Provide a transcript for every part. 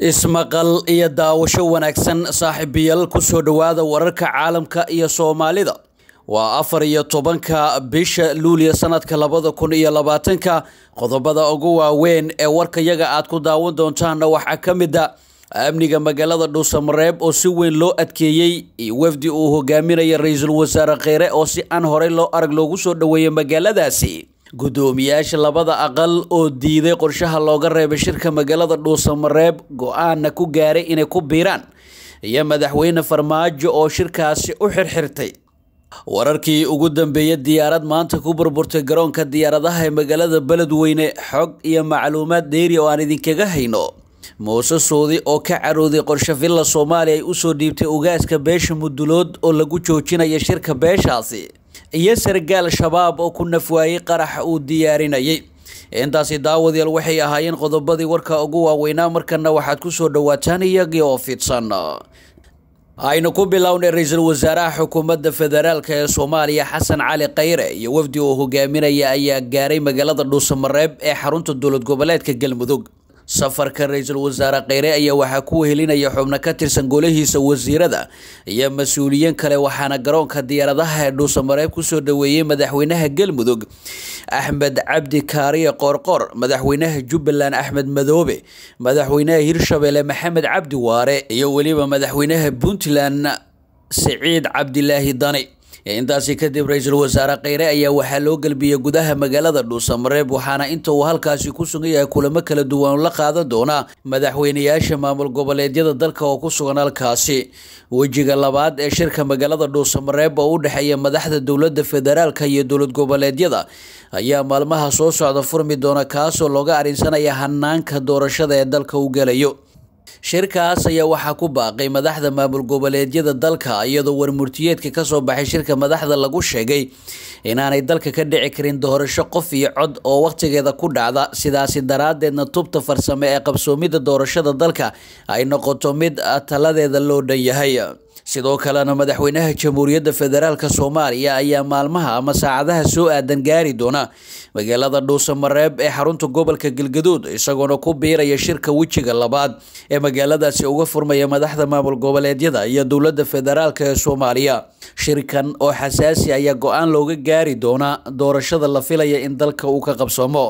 ismaqal iyo daawasho wanaagsan saaxiibayaal kusoo dhowaada wararka caalamka iyo soomaalida waa afar iyo tobanka bisha luuliya sanadka labada kun iyo labaatanka qodobada ugu waaweyn ee warkayaga aad ku daawan doontaanna waxaa ka mid a amniga magaalada dhuusamareeb oo si weyn loo adkeeyey iyo wafdi uu hogaaminaya ra-iisul wasaare kheyre oo si aan horey loo arag loogu soo dhoweeyay magaaladaasi gudoomiyaasha labada aqal oo diiday qorshaha looga reebay shirka magaalada dhuusamareeb go-aanna ku gaaray inay ku biiraan iyo madaxweyne farmaajo oo shirkaasi u xirxirtay wararkii ugu dambeeyay diyaarad maanta ku burburtay garoonka diyaaradaha ee magaalada beledweyne xog iyo macluumaad dheeri oo aan idinkaga hayno muuse suudi oo ka carooday qorshe villa soomaaliya ay usoo dhiibtay ugaaska beesha mudulood oo lagu joojinaya shirka beeshaasi iyo sargaal shabaab oo ku nafwaayey qaraxa uu diyaarinayay intaasi daawadayaal waxay ahaayeen qodobadii warka ugu waaweynaa markana waxaad kusoo dhawaataan iyagii oo fidsan aynu ku bilownay ra-iisul wasaaraha xukuumadda federaalk ee soomaaliya xasan cali kheyre iyo wafdi uu hogaaminaya ayaa gaaray magaalada dhuusamareeb ee xarunta dowlad goboleedka galmudug safarka ra-iisul wasaare kheyre ayaa waxaa ku wehelinaya xubno ka tirsan golahiisa wasiirada iyo mas-uuliyiin kale waxaana garoonka diyaaradaha ee dhuusamareeb kusoo dhoweeyey madaxweynaha galmudug axmed cabdi kaariye qoorqoor madaxweynaha jubbaland axmed madoobe madaxweynaha hirshabelle maxamed cabdi waare iyo weliba madaxweynaha puntland siciid cabdilaahi dani intaasi kadib ra-iisul wasaare kheyre ayaa waxaa loo gelbiyey gudaha magaalada dhuusamareeb waxaana inta uu halkaasi ku sugan yahay kulamo kala duwan la qaadan doona madaxweynayaasha maamul goboleedyada dalka oo ku sugan halkaasi wejiga labaad ee shirka magaalada dhuusamareeb oo u dhexeeya madaxda dowladda federaalka iyo dowlad goboleedyada ayaa maalmaha soo socda furmi doona kaasoo looga arrinsanaya hanaanka doorashada ee dalka u gelayo shirkaas ayaa waxaa ku baaqay madaxda maamul goboleedyada dalka iyadoo warmurtiyeedka kasoo baxay shirka madaxda lagu sheegay inaanay dalka ka dhici karin doorasho qof iyo cod oo waqtigeeda ku dhacda sidaasi daraadeedna tubta farsame ee qabsoomida doorashada dalka ay noqoto mid taladeeda loo dhan yahay sidoo kalena madaxweynaha jamhuuriyadda federaalk soomaaliya ayaa maalmaha ama saacadaha soo aadan gaari doona magaalada dhuusamareeb ee xarunta gobolka galgaduud isagoona ku biiraya shirka wejiga labaad ee magaaladaasi uga furmaya madaxda maamul goboleedyada iyo dowladda federaalk ee soomaaliya shirkan oo xasaasi ayaa go-aan looga gaari doonaa doorashada la filaya in dalka uu ka qabsoomo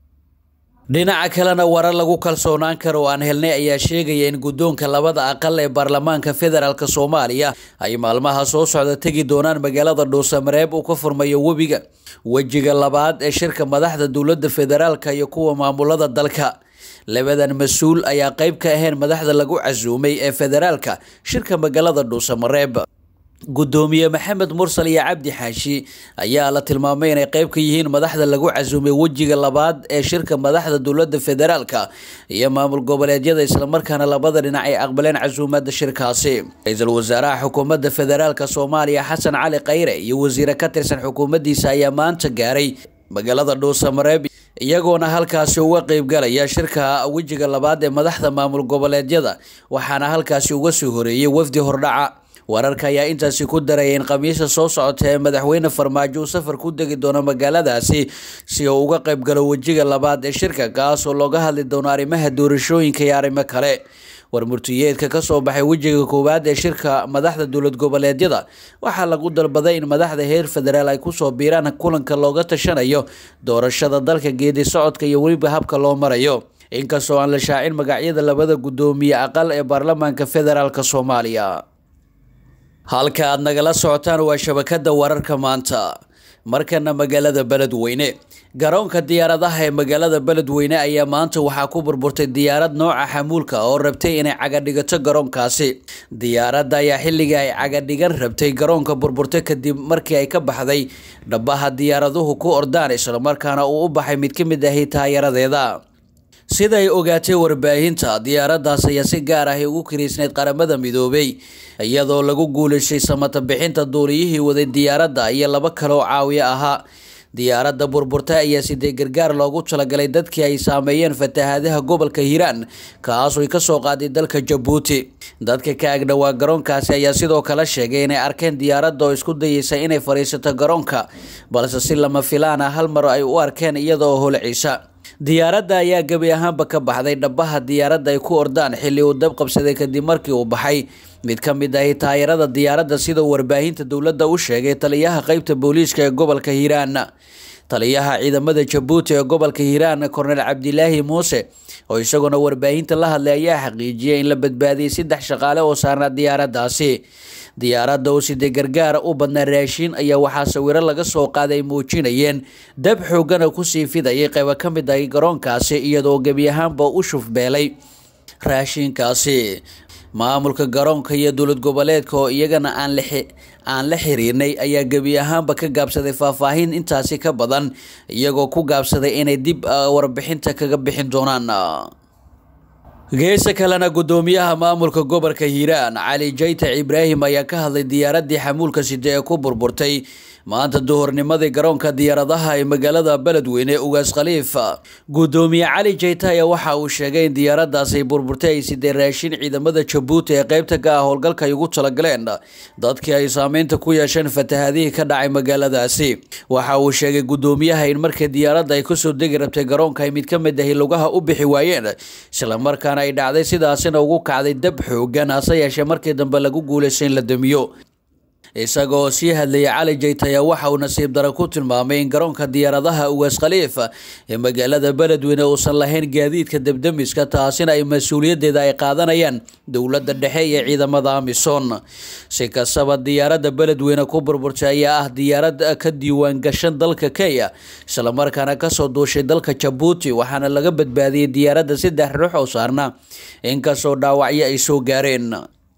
dhinaca kalena warar lagu kalsoonaan karo oo aan helnay ayaa sheegaya in guddoonka labada aqal ee baarlamaanka federaalk soomaaliya ay maalmaha soo socda tegi doonaan magaalada dhuusamareeb uu ka furmayo webiga wejiga labaad ee shirka madaxda dowladda federaalk iyo kuwa maamulada dalka labadan mas-uul ayaa qeyb ka ahayn madaxda lagu casuumay ee federaalka shirka magaalada dhuusamareeb gudoomiye maxamed mursal iyo cabdi xaashi ayaa la tilmaamay inay qeyb ka yihiin madaxda lagu casuumay wejiga labaad ee shirka madaxda dowladda federaalka iyo maamul goboleedyada islamarkaana labada dhinac ay aqbaleen casuumada shirkaasi ra-iisul wasaaraha xukuumadda federaalk soomaaliya xasan cali kheyre iyo wasiire ka tirsan xukuumaddiisa ayaa maanta gaaray magaalada dhuusamareeb iyagoona halkaasi uga qeybgalaya shirka wejiga labaad ee madaxda maamul goboleedyada waxaana halkaasi uga soo horeeyay wafdi hordhaca wararka ayaa intaasi ku daraya in khamiisa soo socota ee madaxweyne farmaajo uu safar ku degi doono magaaladaasi si uu uga qeybgalo wejiga labaad ee shirka kaasoo looga hadli doono arrimaha doorashooyinka iyo arrimo kale warmurtiyeedka kasoo baxay wejiga koowaad ee shirka madaxda dowlad goboleedyada waxaa lagu dalbaday in madaxda heer federaal ay kusoo biiraan kulanka looga tashanayo doorashada dalka geedi socodka iyo weliba habka loo marayo inkastoo aan la shaacin magacyada labada guddoomiye aqal ee baarlamaanka federaalk soomaaliya halka aad nagala socotaan waa shabakada wararka maanta markana magaalada beledweyne garoonka diyaaradaha ee magaalada beledweyne ayaa maanta waxaa ku burburtay diyaarad nooca xamuulka oo rabtay inay cagadhigato garoonkaasi diyaaradda ayaa xilligii ay cagadhigan rabtay garoonka burburtay kadib markii ay ka baxday dhabaha diyaaraduhu ku ordaan islamarkaana uu u baxay mid ka mid ahi taayaradeeda sida ay ogaatay warbaahinta diyaaraddaas ayaa si gaar ahi ugu kiriisnayd qaramada midoobay iyadoo lagu guuleystay samata bixinta duuliyihii waday diyaaradda iyo laba kale oo caawiyo ahaa diyaaradda burburta ayaa sidee gargaar loogu talagalay dadkii ay saameeyeen fatahaadaha gobolka hiiraan kaasoo ay kasoo qaaday dalka jabuuti dadka ka agdhowaa garoonkaasi ayaa sidoo kale sheegay inay arkeen diyaaradda oo isku dayeysa inay fadhiisato garoonka balse si lama filaan ah hal mar ay u arkeen iyada oo holciisa diyaaradda ayaa gebi ahaanba ka baxday dhabaha diyaaradda ay ku ordaan xilli uu dab qabsaday kadib markii uu baxay mid ka mid ahi taayarada diyaaradda sida warbaahinta dowladda u sheegay taliyaha qeybta booliiska ee gobolka hiiraan taliyaha ciidamada jabuuti ee gobolka hiiraan kornel cabdilaahi muuse oo isaguna warbaahinta la hadlay ayaa xaqiijiyay in la badbaadiyey saddex shaqaale oo saarnaa diyaaraddaasi diyaaradda oo sidee gargaara u badnaa raashiin ayaa waxaa sawiro laga soo qaaday muujinayeen dab xoogana kusii fidayay qaybo ka mid ah garoonkaasi iyadoo gebi ahaanba u shufbeelay raashiinkaasi maamulka garoonka iyo dowlad goboleedka oo iyagana aan la aan la xiriirnay ayaa gebi ahaanba ka gaabsaday faahfaahin intaasi ka badan iyagoo ku gaabsaday inay dib warbixinta kaga bixin doonaan geesa kalena gudoomiyaha maamulka gobolka hiiraan cali jaytac ibraahim ayaa ka hadlay diyaaradii xamuulka side ee ku burburtay maanta duhurnimadii garoonka diyaaradaha ee magaalada beledweyne ugaas khaliif gudoomiye cali jayta ayaa waxa uu sheegay in diyaaradaasi burburtay ay sidee raashin ciidamada jabuuti ee qeybta ka ah howlgalka ay ugu talagaleen dadkii ay saameynta ku yeesheen fatahadihii ka dhacay magaaladaasi waxa uu sheegay gudoomiyaha in markii diyaaradda ay kusoo degi rabtay garoonka ay mid ka mid ahi lugaha u bixi waayeen islamarkaana ay dhacday sidaasina ugu kacday dab xoogan hase yeeshee markii dambe lagu guulaystay in la damiyo isagoo sii hadlayay cali jaytaya waxa uu nasiib daro ku tilmaamay in garoonka diyaaradaha ugaas khaliif ee magaalada beledweyne uusan lahayn gaadiidka debdemiska taasina ay mas-uuliyaddeeda ay qaadanayaan dowladda dhexe iyo ciidamada amisom si kastaba diyaaradda beledweyne ku burburtay ayaa ah diyaarad ka diiwaan gashan dalka kenya islamarkaana kasoo duushay dalka jabuuti waxaana laga badbaadiyey diyaaradda saddex ruux oo saarna inkastoo dhaawacyo ay soo gaareen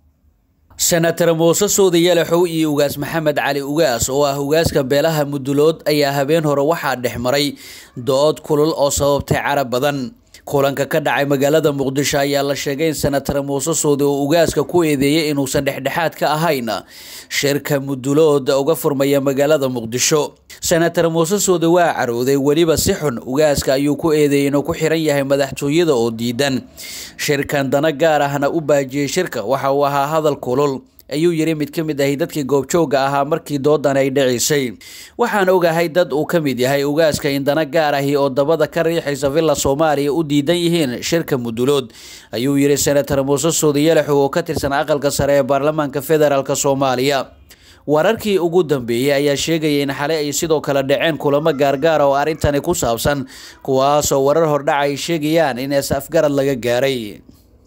senatar muuse suudi yalaxow iyo ugaas maxamed cali ugaas oo ah ugaaska beelaha mudulood ayaa habeen hore waxaa dhex maray dood kulul oo sababtay carab badan kulanka ka dhacay magaalada muqdisho ayaa la sheegay in senatar muuse suudi uu ugaaska ku eedeeyey inuusan dhexdhexaad ka ahayn shirka mudulood uga furmaya magaalada muqdisho senatar muuse suudi waa carooday weliba si xun ugaaska ayuu ku eedeeyey inuu ku xiran yahay madaxtooyada oo diidan shirkan dana gaar ahna u baajiyey shirka waxa uu ahaa hadal kulul ayuu yiri mid ka mid ahi dadkii goobjooga ahaa markii doodan ay dhicisay waxaan ogahay dad uu ka mid yahay ugaaska in dana gaar ahi oo dabada ka riixaysa villa soomaaliya u diidan yihiin shirka mudulood ayuu yiri senatar muuse suudi yalaxow oo ka tirsan aqalka sare ee baarlamaanka federaalk soomaaliya wararkii ugu dambeeyey ayaa sheegaya in xalay ay sidoo kale dhaceen kulamo gaargaara oo arrintani ku saabsan kuwaasoo warar hordhaca ay sheegayaan in is afgarad laga gaaray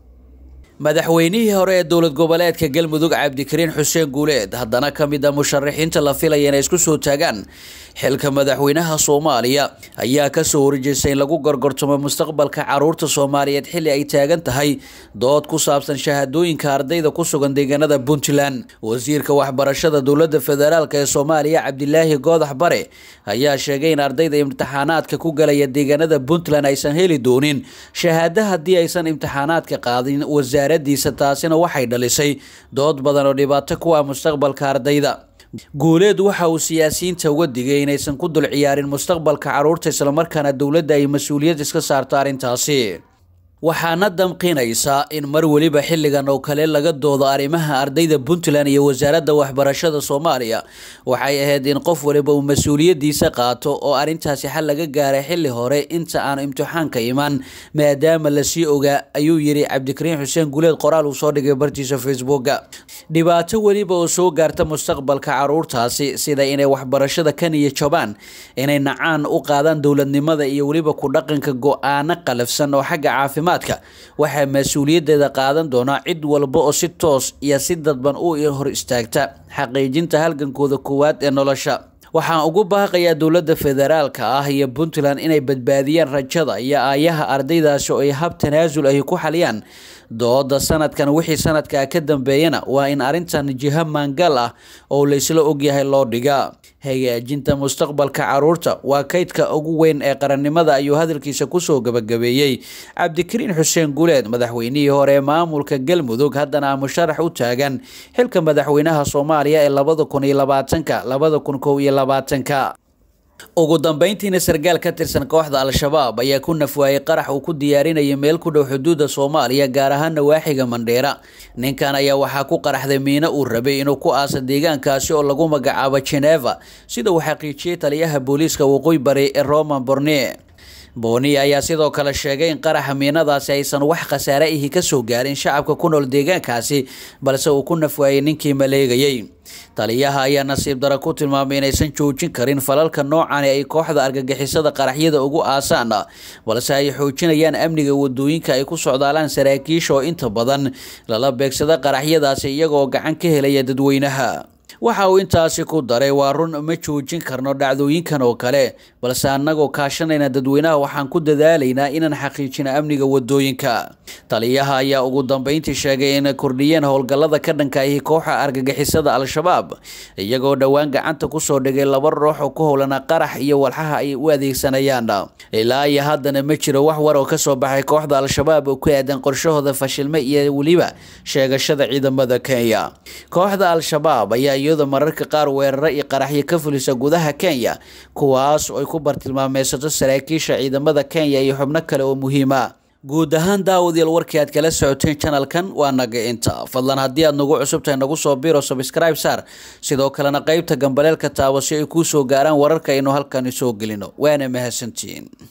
madaxweynihii hore ee dowlad goboleedka galmudug cabdikariin xuseen guuleed haddana ka mid a musharaxiinta la filaya inay isku soo taagaan xilka madaxweynaha soomaaliya ayaa kasoo horjeestay in lagu gorgortamo mustaqbalka caruurta soomaaliyeed xilli ay taagan tahay dood ku saabsan shahaadooyinka ardayda ku sugan deegaanada puntland wasiirka waxbarashada dowlada federaalk ee soomaaliya cabdilaahi goodax bare ayaa sheegay in ardayda imtixaanaadka ku galaya deegaanada puntland aysan heli doonin shahaada haddii aysan imtixaanaadka qaadin wasaaradiisa taasina waxay dhalisay dood badan oo dhibaato ku ah mustaqbalka ardayda guuleed waxa uu siyaasiyiinta uga digay inaysan ku dul ciyaarin mustaqbalka caruurta islamarkaana dowladda ay mas-uuliyad iska saarto arrintaasi waxaana damqinaysaa in mar weliba xilligan oo kale laga doodo arrimaha ardayda puntland iyo wasaaradda waxbarashada soomaaliya waxay ahayd in qof waliba uu mas-uuliyadiisa qaato oo arrintaasi xal laga gaaray xilli hore inta aanu imtixaanka imaan maadaama lasii ogaa ayuu yiri cabdikariin xuseen guuleed qoraal uu soo dhigay bartiisa facebooka dhibaato weliba oo soo gaarta mustaqbalka caruurtaasi sida inay waxbarashada ka niyo jabaan inay nacaan u qaadaan dowladnimada iyo weliba ku dhaqanka go-aano qalafsan oo xagga caafimaad waxaa mas-uuliyadeeda qaadan doonaa cid walba oo si toos iyo si dadban u hor istaagta xaqiijinta halgankooda koowaad ee nolosha waxaan ugu baaqayaa dowladda federaalka ah iyo puntland inay badbaadiyaan rajada iyo aayaha ardaydaasi oo ay hab tanaasul ahi ku xaliyaan dooda sanadkan wixii sanadkaa ka dambeeyana waa in arrintan jiho maangal ah oo laysla ogyahay loo dhigaa hagaajinta mustaqbalka caruurta waa kaydka ugu weyn ee qarannimada ayuu hadalkiisa kusoo gabagabeeyey cabdikariin xuseen guuleed madaxweynihii hore ee maamulka galmudug haddana musharax u taagan xilka madaxweynaha soomaaliya ee labada kun iyo labaatanka labada kun kow iyo labaatanka ugu dambeyntiina sargaal ka tirsan kooxda al-shabaab ayaa ku nafwaayay qarax uu ku diyaarinayay meel ku dhow xuduudda soomaaliya gaar ahaan nawaaxiga mandheera ninkan ayaa waxaa ku qaraxday miino uu rabay inuu ku aasa deegaankaasi oo lagu magacaabo geneva sida uu xaqiijiyey taliyaha booliiska waqooyi bari ee roman borne booni ayaa sidoo kale sheegay in qaraxa miinadaasi aysan wax khasaare ihi kasoo gaarin shacabka ku nool deegaankaasi balse uu ku nafwaayay ninkii maleegayay taliyaha ayaa nasiib dara ku tilmaamay inaysan joojin karin falalka noocani ay kooxda argagixisada qaraxyada ugu aasaan balse ay xoojinayaan amniga wadooyinka ay ku socdaalaan saraakiisha oo inta badan lala beegsada qaraxyadaasi iyagoo gacan ka helaya dadweynaha waxa uu intaasi ku daray waa run ma joojin karno dhacdooyinkan oo kale balse annagoo kaashanayna dadweynaha waxaan ku dadaalaynaa inaan xaqiijino amniga wadooyinka taliyaha ayaa ugu dambeyntii sheegay in kordhiyeen howlgallada ka dhanka ahi kooxa argagixisada al-shabaab iyagoo dhowaan gacanta kusoo dhigay laba ruux oo ku howlana qarax iyo walxaha ay u adeegsanayaan ilaa iyo haddana ma jiro wax war oo kasoo baxay kooxda al-shabaab oo ku aadan qorshahooda fashilme iyo weliba sheegashada ciidamada kenya kooxda al-shabaab ayaa iyadoo mararka qaar weeraro iyo qaraxyo ka fulisa gudaha kenya kuwaas oo ay ku bartilmaameysato saraakiisha ciidamada kenya iyo xubno kale oo muhiima guud ahaan daawadayaal warkii aad kala socoteen janalkan waa naga inta fadlan haddii aad nagu cusubtahay nagu soo biro subscribe saar sidoo kalena qeybta gambaleelka taabo si ay kuu soo gaaraan wararka aynu halkani soo gelino waana mahadsantihiin